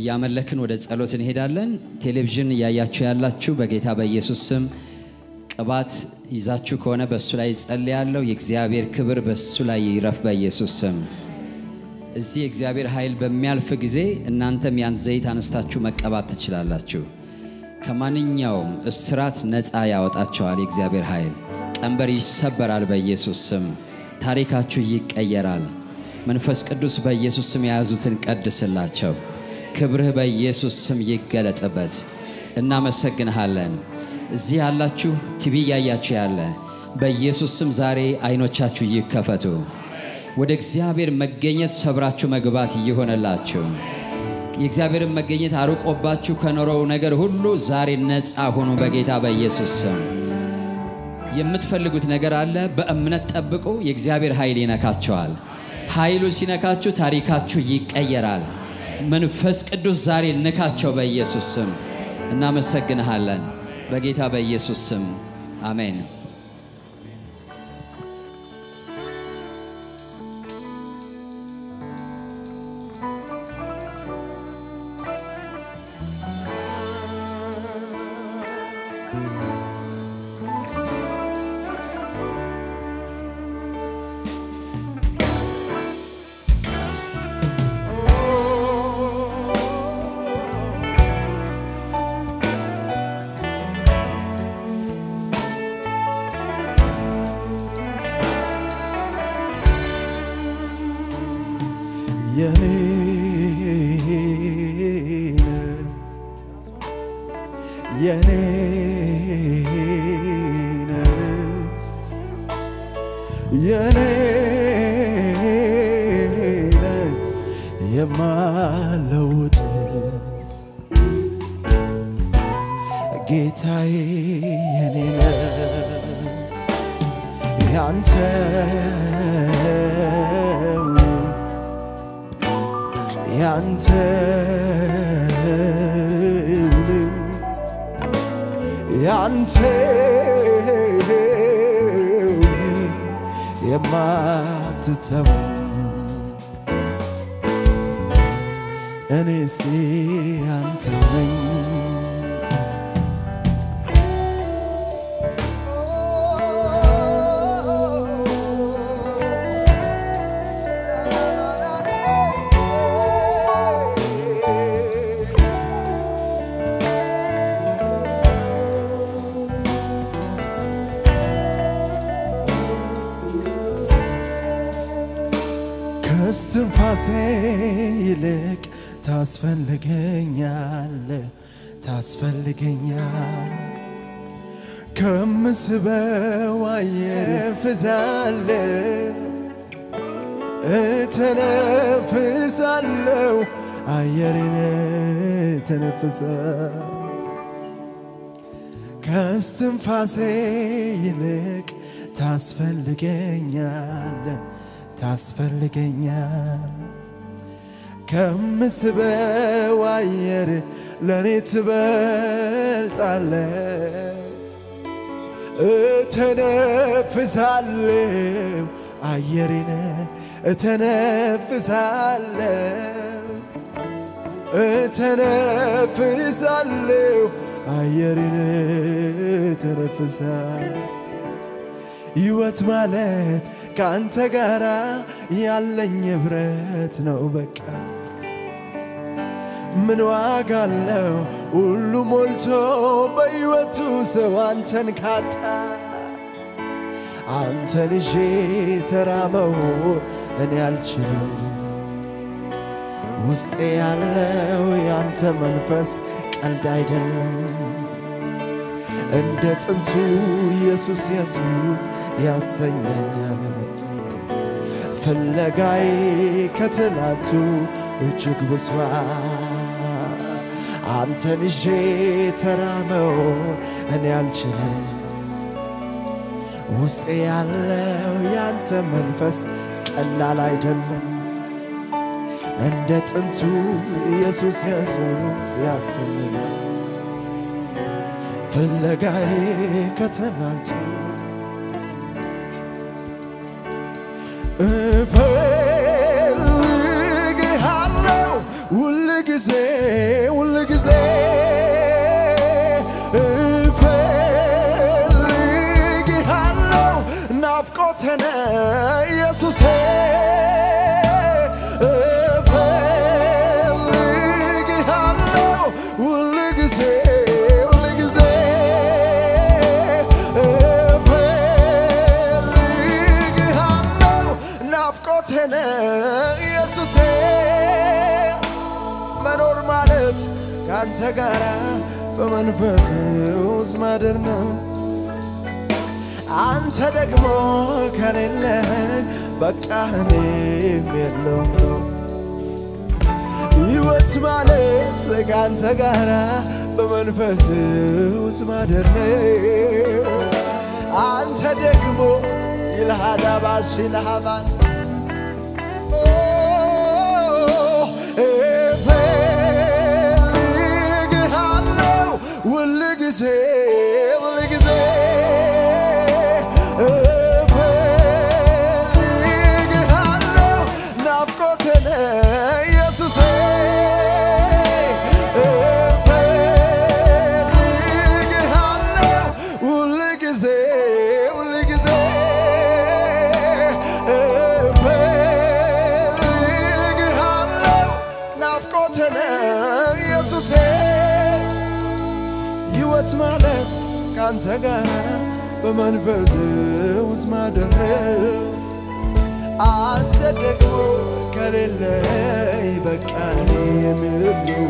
እያመለክን ወደ ጸሎት እንሄዳለን። ቴሌቪዥን እያያችሁ ያላችሁ በጌታ በኢየሱስ ስም ቅባት ይዛችሁ ከሆነ በእሱ ላይ ጸልያለሁ። የእግዚአብሔር ክብር በእሱ ላይ ይረፍ በኢየሱስ ስም። እዚህ የእግዚአብሔር ኃይል በሚያልፍ ጊዜ እናንተም ያን ዘይት አነስታችሁ መቀባት ትችላላችሁ። ከማንኛውም እስራት ነፃ ያወጣቸዋል የእግዚአብሔር ኃይል። ቀንበር ይሰበራል በኢየሱስ ስም። ታሪካችሁ ይቀየራል። መንፈስ ቅዱስ በኢየሱስ ስም የያዙትን ቀድስላቸው። ክብርህ በኢየሱስ ስም ይገለጥበት። እናመሰግንሃለን። እዚህ ያላችሁ ቲቪ እያያችሁ ያለ በኢየሱስ ስም ዛሬ አይኖቻችሁ ይከፈቱ። ወደ እግዚአብሔር መገኘት ሰብራችሁ መግባት እየሆነላችሁ የእግዚአብሔርን መገኘት አርቆባችሁ ከኖረው ነገር ሁሉ ዛሬ ነፃ ሁኑ በጌታ በኢየሱስ ስም። የምትፈልጉት ነገር አለ፣ በእምነት ጠብቁ። የእግዚአብሔር ኃይል ይነካቸዋል። ኃይሉ ሲነካችሁ ታሪካችሁ ይቀየራል። መንፈስ ቅዱስ ዛሬ ንካቸው በኢየሱስ ስም። እናመሰግንሃለን በጌታ በኢየሱስ ስም አሜን። የኔ የኔ የኔ የማለውጥ ጌታዬ የኔ ያንተ ያንተ ያንተ የማትተው እኔስ ያንተ ነኝ ከስትንፋሴ ይልቅ ታስፈልገኛል ታስፈልገኛል ከምስበው አየር ፍዛለ እተነፍሳለው አየርን ተነፍሰ ከስትንፋሴ ይልቅ ታስፈልገኛል ታስፈልገኛል ከምስበው አየር ለእኔ ትበልጣለ እተነፍሳለሁ አየሬን እተነፍሳለሁ እተነፍሳለሁ አየሬን እተነፍሳለሁ ሕይወት ማለት ከአንተ ጋር ያለኝ ኅብረት ነው በቃ ምን ዋጋ አለው ሁሉ ሞልቶ በሕይወቱ ሰው አንተን ካጣ አንተን ይዤ ተራመው እኔ አልችልም ውስጤ ያለው ያንተ መንፈስ ቀልድ አይደለም እንደ ጥንቱ ኢየሱስ ኢየሱስ ያሰኘኛል ፍለጋዬ ከትላንቱ እጅግ ብሷል አንተን ይዤ ተራመው እኔ አልችልም ውስጤ ያለው ያንተ መንፈስ ቀላል አይደለም እንደ ጥንቱ ኢየሱስ ኢየሱስ ያሰኘኛል ፍለጋዬ ከትናንቱ እፈልግሃለሁ ሁል ጊዜ ሁል ጊዜ እፈልግሃለሁ ናፍቆቴነ ኢየሱሴ እፈልግሃለሁ ሁል ጊዜ ሁል ጊዜ እፈልግሃለሁ ናፍቆቴነ ኢየሱሴ መኖር ማለት ከአንተ ጋር በመንፈስ ውስጥ ማደር ነው። አንተ ደግሞ ከሌለ በቃ እኔም የለውም ነው። ሕይወት ማለት ከአንተ ጋር በመንፈስ ውስጥ ማደር ነው። አንተ ደግሞ ይልሃዳባሽ ይልሃባን እፈልግሃለሁ ሁል ጊዜ ሁል ጊዜ እፈልግሃለሁ ናፍቆቴነ ኢየሱሴ እፈልግሃለሁ ሁል ጊዜ ሁል ጊዜ እፈልግሃለሁ ናፍቆቴነ ኢየሱሴ ሕይወት ማለት ከአንተ ጋር በመንፈስ ውስጥ ማደር ነው። አንተ ደግሞ ከሌለ በቃ የምለው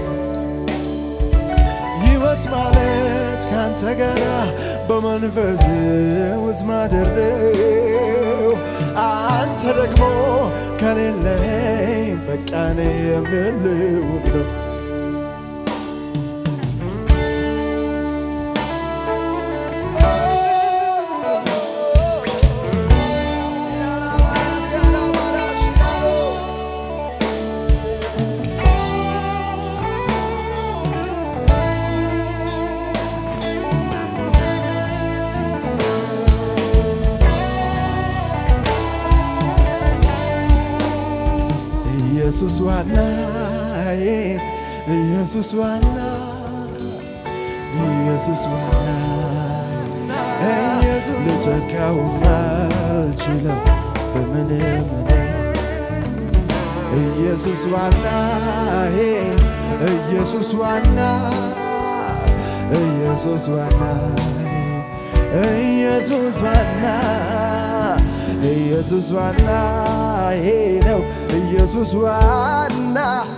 ሕይወት ማለት ከአንተ ጋር በመንፈስ ውስጥ ማደር ነው። አንተ ደግሞ ከሌለ በቃ የምለው ነው። ኢየሱስ ዋናዬ ኢየሱስ ዋና ኢየሱስ ዋና ኢየሱስ ልተካው አልችለው በምንም ኢየሱስ ዋናዬ ኢየሱስ ዋና ኢየሱስ ዋና ኢየሱስ ዋና ኢየሱስ ዋና ይሄ ነው ኢየሱስ ዋና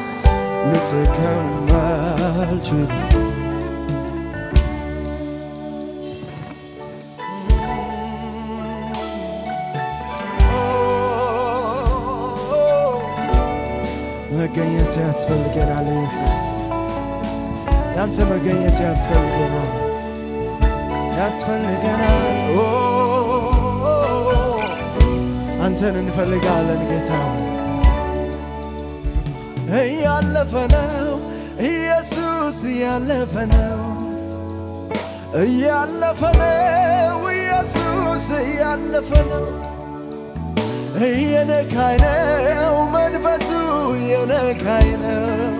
ልትከም አልችልም መገኘት ያስፈልገናል ኢየሱስ ያንተ መገኘት ያስፈልገናል ያስፈልገናል ኦ አንተን እንፈልጋለን ጌታ እያለፈ ነው ኢየሱስ እያለፈ ነው እያለፈ ነው ኢየሱስ እያለፈ ነው እየነካኝ ነው መንፈሱ እየነካኝ ነው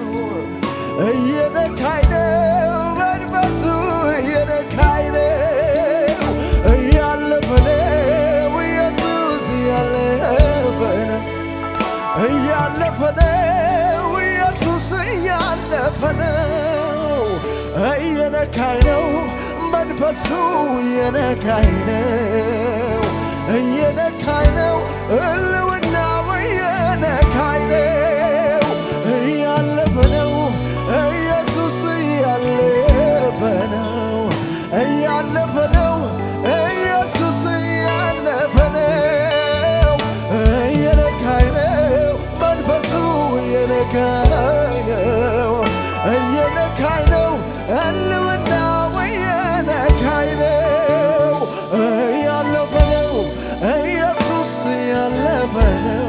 እየነካኝ ነው መንፈሱ እየነካኝ ነው እያለፈ ነው ኢየሱስ እያለፈ ነው እያለፈ ነው ኢየሱስ እያለፈ ነው እየነካኝ ነው መንፈሱ እየነካኝ ነው እየነካኝ ነው እልውናው እየነካኝ ነው እያለፈ ነው ኢየሱስ እያለፈ ነው እያለፈ ነው ኢየሱስ እያለፈ ነው እየነካኝ ነው መንፈሱ እየነካኝ ነው እየነካኝ ነው ህልውናው እየነካኝ ነው እያለፈ ነው ኢየሱስ እያለፈ ነው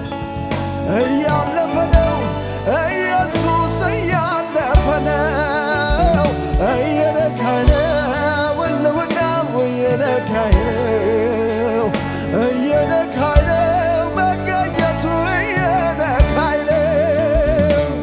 እያለፈ ነው ኢየሱስ እያለፈ ነው እየነካኝ ነው ህልውናው እየነካኝ ነው እየነካኝ ነው መገኘቱ እየነካኝ ነው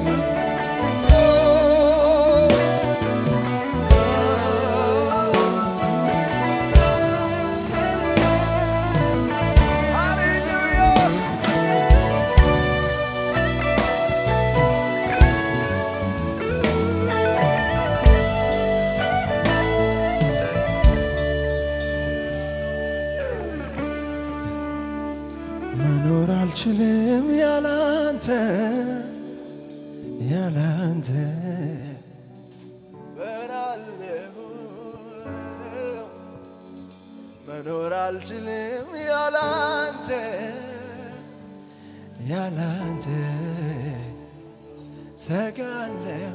አልችልም ያላንተ ያላንተ ሰጋለሁ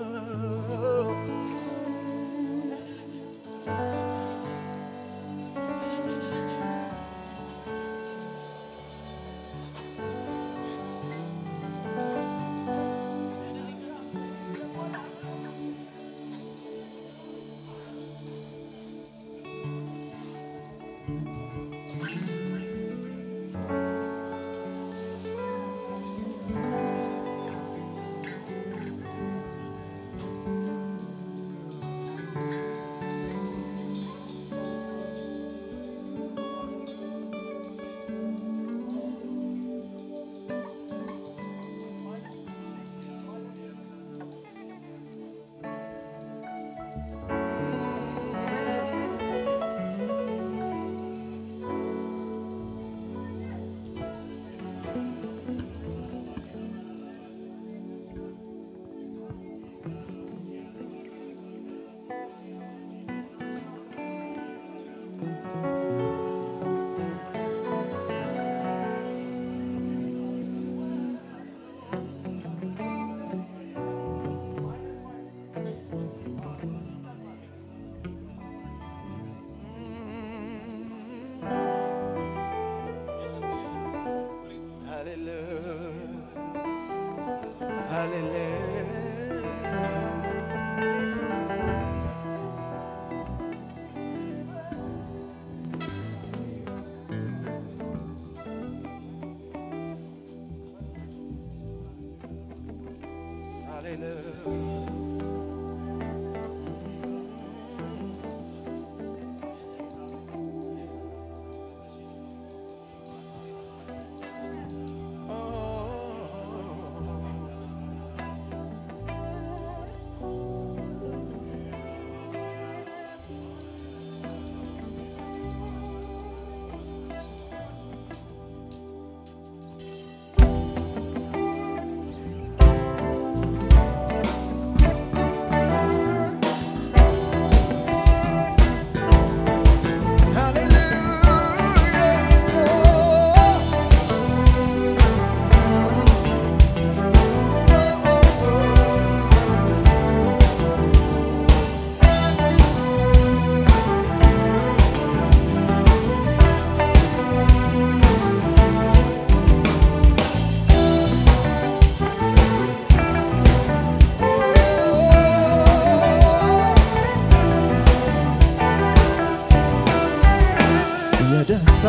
የደስታ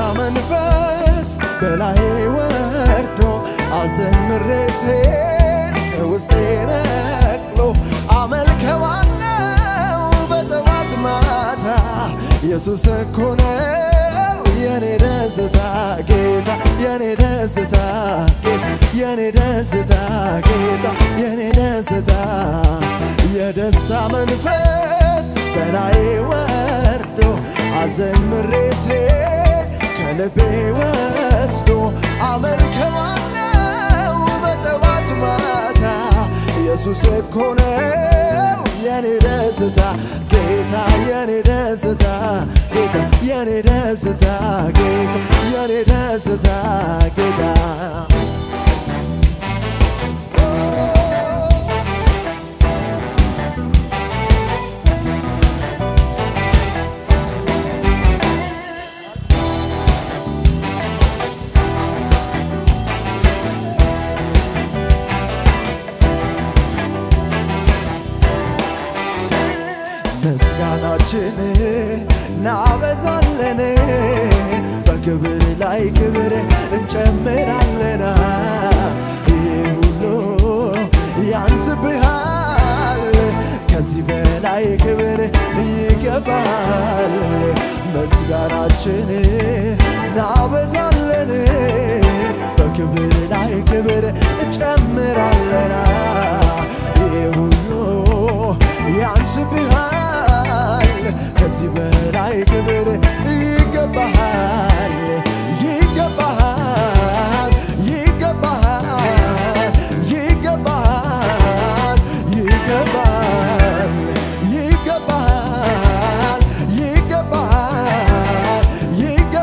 መንፈስ በላይ ወርዶ አዘን ምሬቴ ከውስጤ ነቅሎ አመልከዋለው በጠዋት ማታ ኢየሱስ እኮ ነው የኔ ደስታ ጌታ የኔ ደስታ ጌታ የኔ ደስታ ጌታ የኔ ደስታ የደስታ መንፈስ በላይ ወርዶ አዘን ምሬቴ ከልቤ ወስዶ አመልከዋለው በጠዋት ማታ ኢየሱስ እኮ ነው የኔ ደስታ ጌታ የኔ ደስታ ጌታ የኔ ደስታ ጌታ የኔ ደስታ ጌታ ምስጋናችን እናበዛለን በክብር ላይ ክብር እንጨምራለን ይህ ሁሉ ያንስብሃል ከዚህ በላይ ክብር ይገባል ምስጋናችን እናበዛለን በክብር ላይ ክብር እንጨምራለን ይህ ሁሉ ያንስብሃል ከዚህ በላይ ክብር ይገባሃል ይገባሃል ይገባሃል ይገባሃል ይገባሃል ይገባሃል ይገባሃል ይገባሃል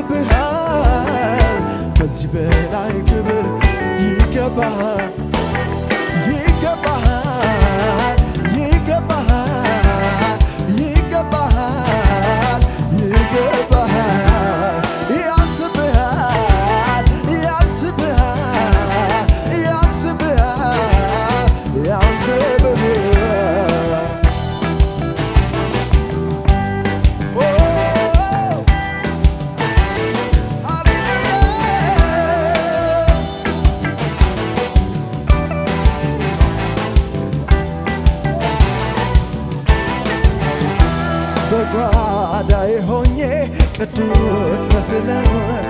ያንስብሃል ከዚህ በላይ ክብር ይገባሃል ይገባሃል ይገባሃል ይገባሃል ይገባሃል ያንስብሃል ያንስብሃል ያንስብሃል ያንስብሃል ኦ ሃሌሉያ በጓዳዬ ሆኜ ቅዱስ መስለው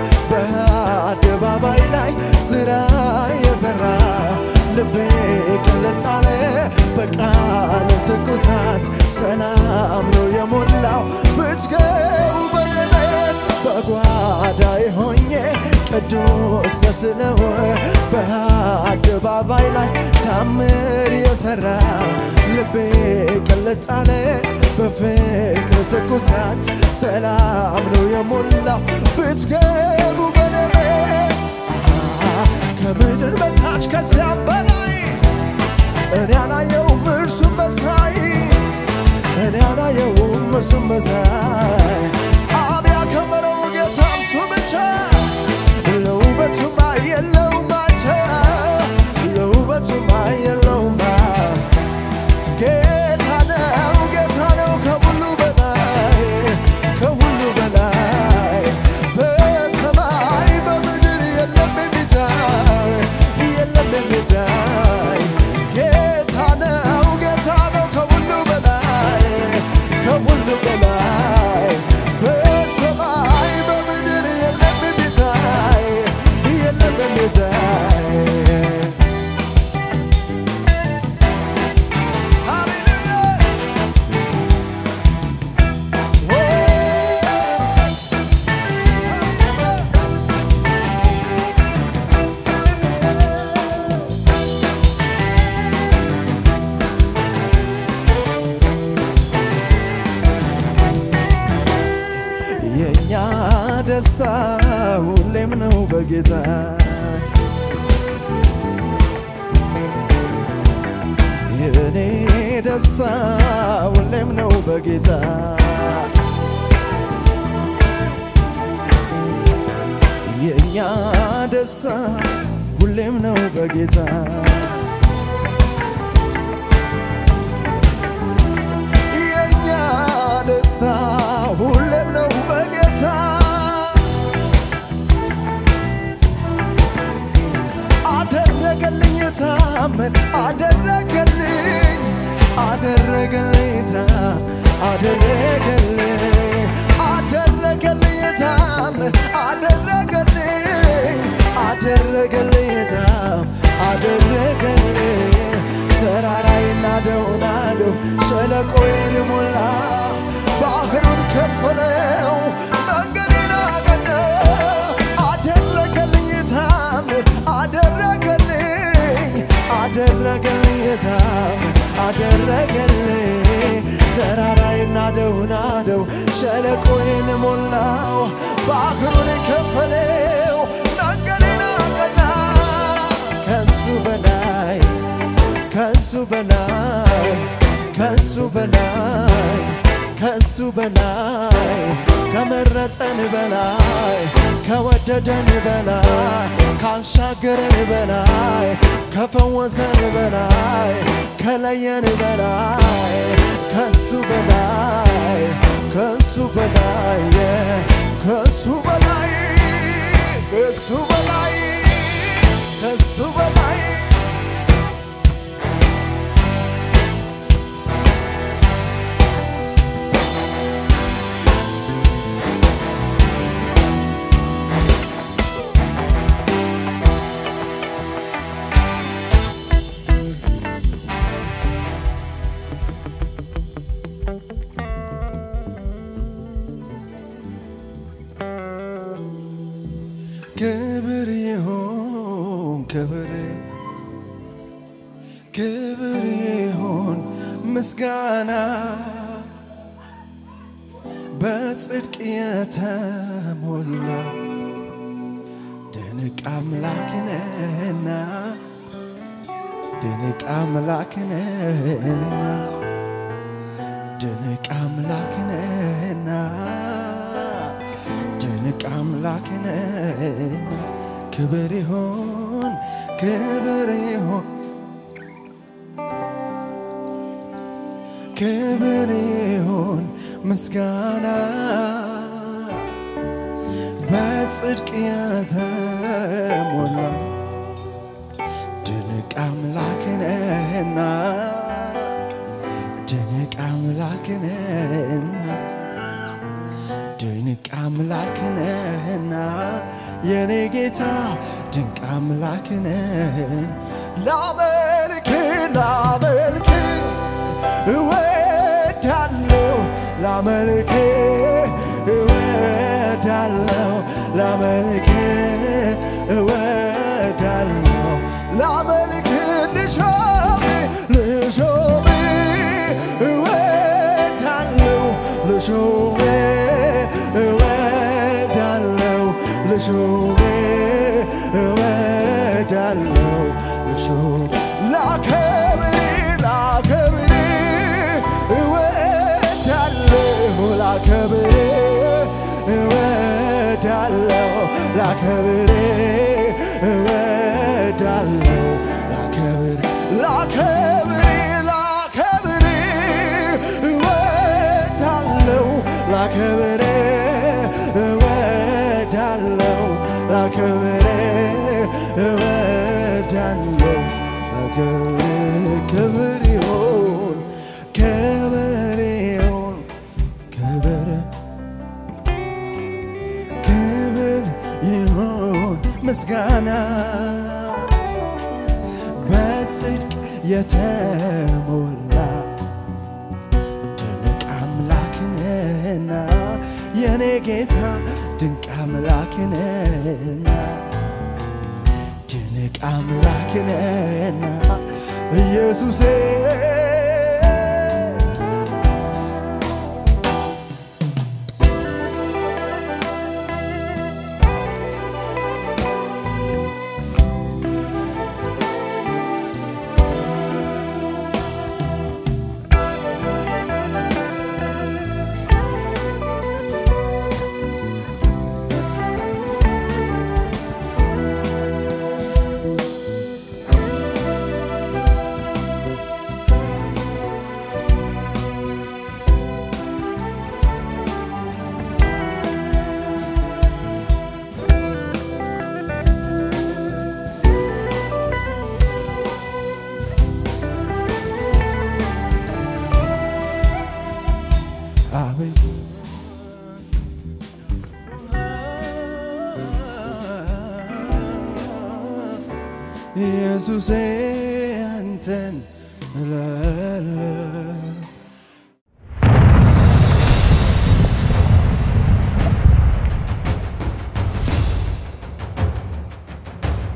በአደባባይ ላይ ስራ የሰራ ልቤ ቅልጥ አለ በቃል ትኩሳት ሰላም ነው የሞላው ብትገቡ በደለት በጓዳዬ ሆኜ ቅዱስ መስለው በአደባባይ ላይ ታምር የሰራ ልቤ ቅልጥ አለ በፍቅር ትኩሳት ሰላም ነው የሞላው ብትገቡ በደሜ ከምድር በታች ከዚያም በላይ እኔ አላየውም እርሱም መሳይ እኔ አላየውም እርሱም መሳይ አብ ያከበረው ጌታ እርሱ ብቻ ለውበቱማ የለውም አቻ ለውበቱማ የለውም ጌታ ነው ጌታ ነው ከሁሉ በላይ ከሁሉ በላይ በሰማይ በምድር የለም የሚታይ የለም የሚታይ ጌታ ነው ጌታ ነው ከሁሉ በላይ ከሁሉ በላይ በሰማይ በምድር የለም የሚታይ የለም የሚታይ ሃሌሉያ የእኛ ደስታ ሁሌም ነው በጌታ የእኔ ደስታ ሁሌም ነው በጌታ የእኛ ደስታ ሁሌም ነው በጌታ የእኛ ደስታ ሁሌም ነው በጌታ አደረገልኝ ታመን አደረገልኝ አደረገልኝ ታ አደረገልኝ አደረገልኝ ታመን አደረገልኝ አደረገልኝ ታም አደረገልኝ ተራራይና ደውናለው ሸለቆዬን ሞላ ባህሩን ከፈለው መንገዴን አቀና አደረገልኝ ታምር አደረገልኝ አደረገልኝ ታምር አደረገልኝ ተራራይና ደውናደው ሸለቆዬን ሞላው ባህሩን ከፈለው መንገዴን አቀና ከሱ በላይ ከሱ በላይ ከሱ በላይ ከሱ በላይ ከመረጠን በላይ ከወደደን በላይ ካሻገረን በላይ ከፈወሰን በላይ ከለየን በላይ ከሱ በላይ ከሱ በላይ ከሱ በላይ ከሱ በላይ ከሱ በላይ ክብር ይሁን ክብር ክብር ይሁን ምስጋና በጽድቅ የተሞላ ድንቅ አምላክ ነህና ድንቅ አምላክ ነህና ድንቅ አምላክ ነህና ድንቅ አምላክ ነህና ክብር ይሁን ክብር ይሁን ክብር ይሁን ምስጋና በጽድቅ የተሞላ ድንቅ አምላክ ነህና ድንቅ አምላክ ነህና ድንቅ አምላክ ነህና የኔ ጌታ ድንቅ አምላክ ነህን ላመልክ ላመልክ እወዳለሁ ላመልክ እወዳለሁ ላመልክ እወዳለሁ ላመልክ ልሾም ልሾም እወዳለሁ ልሾም እወዳለሁ ልሾም እወዳለሁ ልሾም ላከብር ላከብር እወዳለሁ ላከብር እወዳለሁ ላከብር እወዳለሁ ላከብር ላከብር ላከብር እወዳለሁ ላከብር እወዳለሁ ላከብር እወዳለሁ ላከብር ክብር ይሁን ክብር ይሁን ክብር ክብር ይሁን ምስጋና በጽድቅ የተሞላ ድንቅ አምላክ ነህና የኔ ጌታ ድንቅ አምላክ ነህና ድንቅ አምላክ ነህና ኢየሱሴ አቤት ኢየሱሴ አንተን እላለሁ